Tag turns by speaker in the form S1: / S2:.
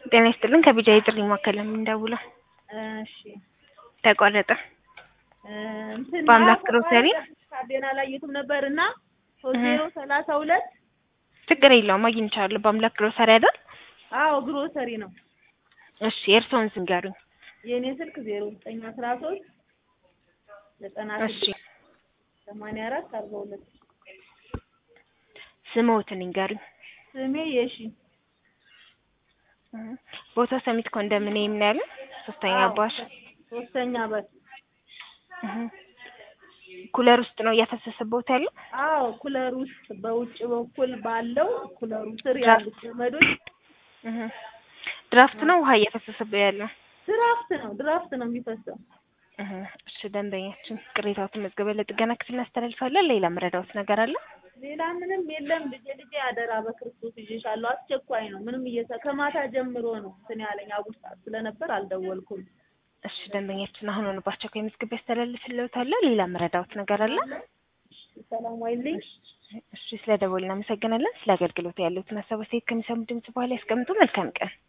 S1: ጤና ይስጥልን ከቢጃ የጥሪ ማዕከል ነው የምንደውለው።
S2: እሺ
S1: ተቋረጠ።
S2: እንትን
S1: በአምላክ ግሮሰሪ
S2: ካርዴና ላይ የቱም ነበር እና ሶስት ዜሮ ሰላሳ ሁለት
S1: ችግር የለውም አግኝቻለሁ። በአምላክ ግሮሰሪ አይደል?
S2: አዎ ግሮሰሪ ነው።
S1: እሺ የእርስዎን ስም ንገሩኝ።
S2: የእኔ ስልክ ዜሮ ዘጠኝ አስራ ሶስት ዘጠና
S1: እሺ
S2: ስድስት ሰማንያ አራት አርባ ሁለት
S1: ስምዎትን ንገሩኝ።
S2: ስሜ የሺ
S1: እህ፣ ቦታው ሰሚት ኮንዶሚኒየም ነው ያለው? ሶስተኛ
S2: አዎ፣
S1: ባሽ
S2: ሶስተኛ በር
S1: እህ። ኩለር ውስጥ ነው እያፈሰሰበት ያለው?
S2: አዎ ኩለር ውስጥ በውጭ በኩል ባለው ኩለሩ ስር ያሉት ገመዶች
S1: እህ። ድራፍት ነው ውሃ እያፈሰሰበት ያለው?
S2: ድራፍት ነው ድራፍት ነው የሚፈሰው።
S1: እህ። እሺ ደንበኛችን ቅሬታዎትን መዝገበ ለጥገና ክፍል እናስተላልፋለን። ሌላ መረዳዎት ነገር አለ?
S2: ሌላ ምንም የለም። ልጄ ልጄ አደራ በክርስቶስ ይዤሻለሁ። አስቸኳይ ነው። ምንም እየሰ ከማታ ጀምሮ ነው እንትን ያለኝ አጉል ሰዓት ስለነበር አልደወልኩም።
S1: እሺ ደንበኛችን አሁን ሆነ በአስቸኳይ መዝገብ ያስተላልፍልዎታል። ሌላ መረዳዎት ነገር አለ?
S2: ሰላም ዋይልኝ።
S1: እሺ ስለ ደወል እናመሰግናለን። ስለ አገልግሎት ያሉትን ሀሳብ አስተያየት ከሚሰሙ ድምጽ በኋላ ያስቀምጡ። መልካም ቀን